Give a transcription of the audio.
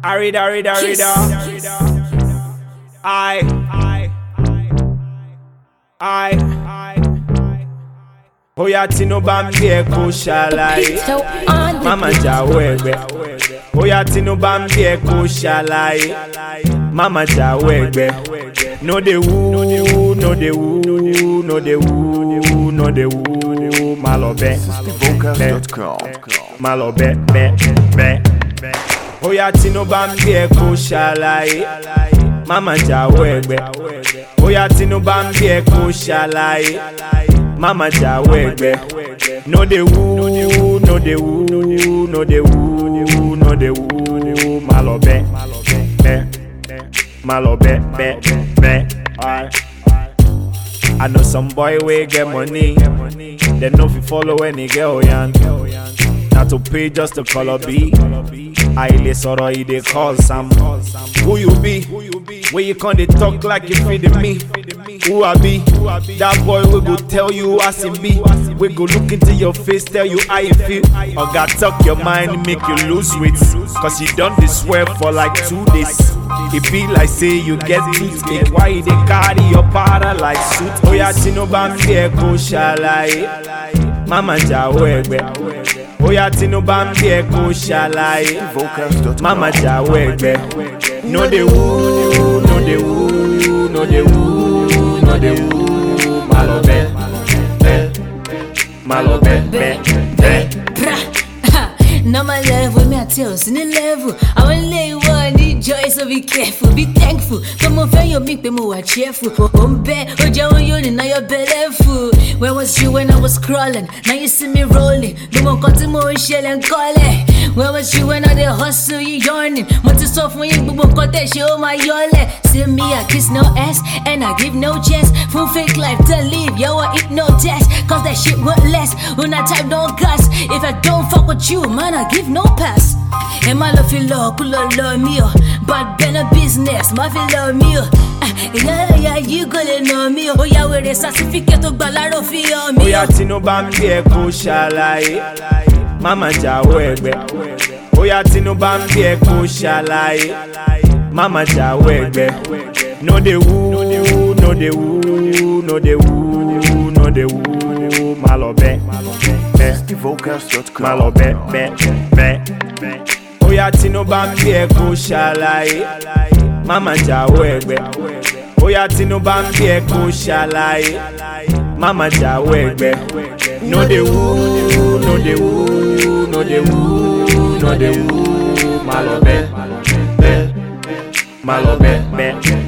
Arida, arida, arida. I, I, I, Oya Tinubu ń bí ẹ kó ṣàlàyé. So on the Mama jáwọ́ ẹgbẹ́. Oya Tinubu ń bí ẹ kó ṣàlàyé. Mama jáwọ́ ẹgbẹ́. No dey woo, no dey woo, no dey woo, no dey woo. Má lọ bẹ́. Vocals.com. Má lọ bẹ́ bẹ́ bẹ́. Oya Tinubu ń bí ẹ kó ṣàlàyé. Mama jáwọ́ ẹgbẹ́. Oya Tinubu ń bí ẹ kó ṣàlàyé. Mama jáwọ́ ẹgbẹ́. No dey woo, no dey woo, no dey woo, no dey woo. Má lọ bẹ́ bẹ́. Má lọ bẹ́ bẹ́ bẹ́. Alright. I know some boy wey get money, dem no fit follow any girl yan. Na to pay just to call up B. Àìlè sọ̀rọ̀ e dey call Sam. Who you be? Wey you come dey talk like you fit me? Who I be? That boy wey go tell you as him be. Wey go look into your face tell you how you feel. Oga talk your mind make you lose weight. Cause you don dey swear for like two days. E be like say you get toothache. Why you dey carry your powder like suit? Oya Tinubu ń bí ẹ kó ṣàlàyé. Mama jáwọ́ ẹgbẹ́. Oya Tinubu ń bí ẹ kó ṣàlàyé. Vocals.com. Mama jáwọ́ ẹgbẹ́. No dey woo, no dey woo, no dey woo, no dey woo. Má lọ bẹ́, bẹ́, má lọ bẹ́, bẹ́, bẹ́. Bra. Normal level, me I tell you, in level. I want lay one, need joy, so be careful, be thankful. Come on, fail your make me more cheerful. On bed, oh, Joe, you now you're bellyful. Where was you when I was crawling? Now you see me rolling. No more cutting more shell and call it. Where was you when I did hustle, you yawning? Want to soft when you boom, cut that shit, oh my yole. See me, I kiss no ass, and I give no chance. Full fake life to live, yo, I eat no test. Cause that shit won't last. When I type no gas, if I don't fuck with you, man, I give no pass. And my love feel love, cool love, love me, oh. But been a business, my feel love me, oh. Ah, Yeah, yeah, you gonna know me, oh. Yeah, where the certificate to balaro feel me, Oya oh. Tinubu ń bí ẹ kó ṣàlàyé. Mama jáwọ́ ẹgbẹ́. Oya Tinubu ń bí ẹ kó ṣàlàyé. Mama jáwọ́ ẹgbẹ́. No dey woo, no dey woo, no dey woo, no dey woo. Má lọ bẹ́, bẹ́. Vocals.com. Má lọ bẹ́, bẹ́, bẹ́. Oya Tinubu ń bí ẹ kó ṣàlàyé. Mama jáwọ́ ẹgbẹ́. Oya Tinubu ń bí ẹ kó ṣàlàyé. Mama jáwọ́ ẹgbẹ́. No dey woo, no dey woo, no dey woo, no dey woo. Má lọ bẹ́, bẹ́. Má lọ bẹ́, bẹ́,